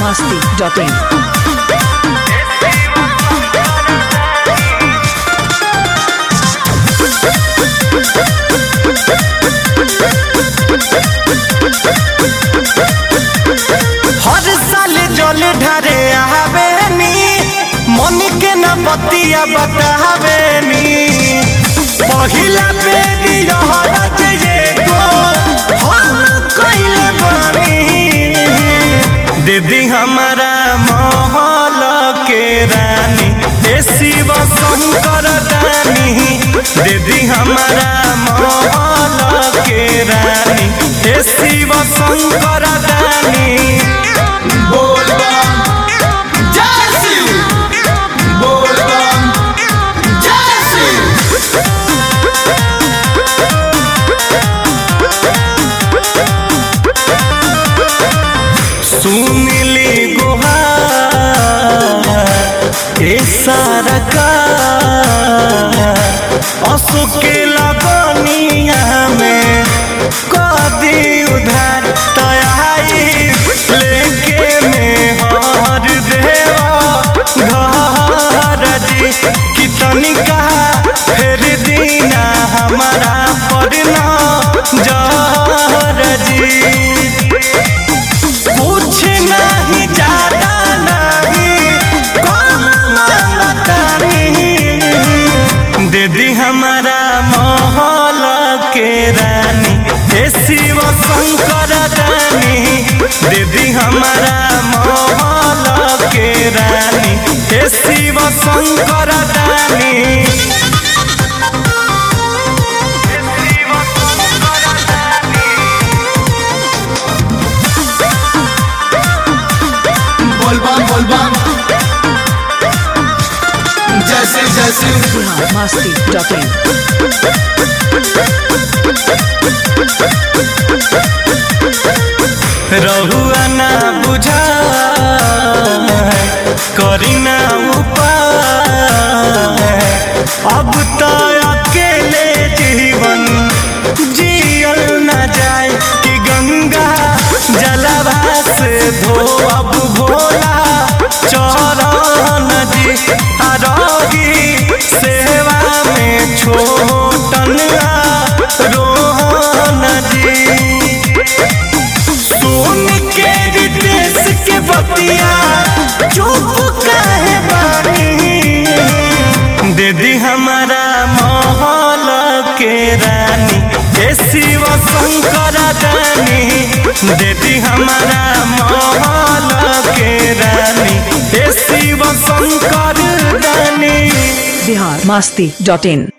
masti.in. हर साल जल ढारे आवेनी मन के न बतिया बतावेनी पहिला बेरी रहत ये गो हम कइले बानी दीदी हमारा महल के रानी ए शिव शंकर दानी दीदी हमारा महल के रानी ए शिव शंकर दानी बोलबम जय शिव बोलबम जय शिव सुनली गुहार ए सारा का अशोक के लगनिया में कदी उधार तयाई लेके में हर देवा घर जी कितनी कहा फिर दीना हमारा पड़ना जहर जी कुछ नहीं ज्यादा नहीं कम मांगता नहीं दीदी हमारा महल के रानी हे शिव शंकर रानी दीदी हमारा महल के रानी हे शिव शंकर रानी बोलबम बोलबम जय शिव जय शिव masti.in. रहुआ ना बुझा करी ना उपाय अब तो अकेले जीवन जियल न जाए कि गंगा जलवा से धो अब भोला चरण जी आरोगी सेवा में छोटन रोहन जी सुन के रितेश के बतिया चुप काहे बानी दीदी हमारा महल के रानी हे शिव शंकर दानी दीदी हमारा महल के रानी हे शिव शंकर दानी Bihar masti.in.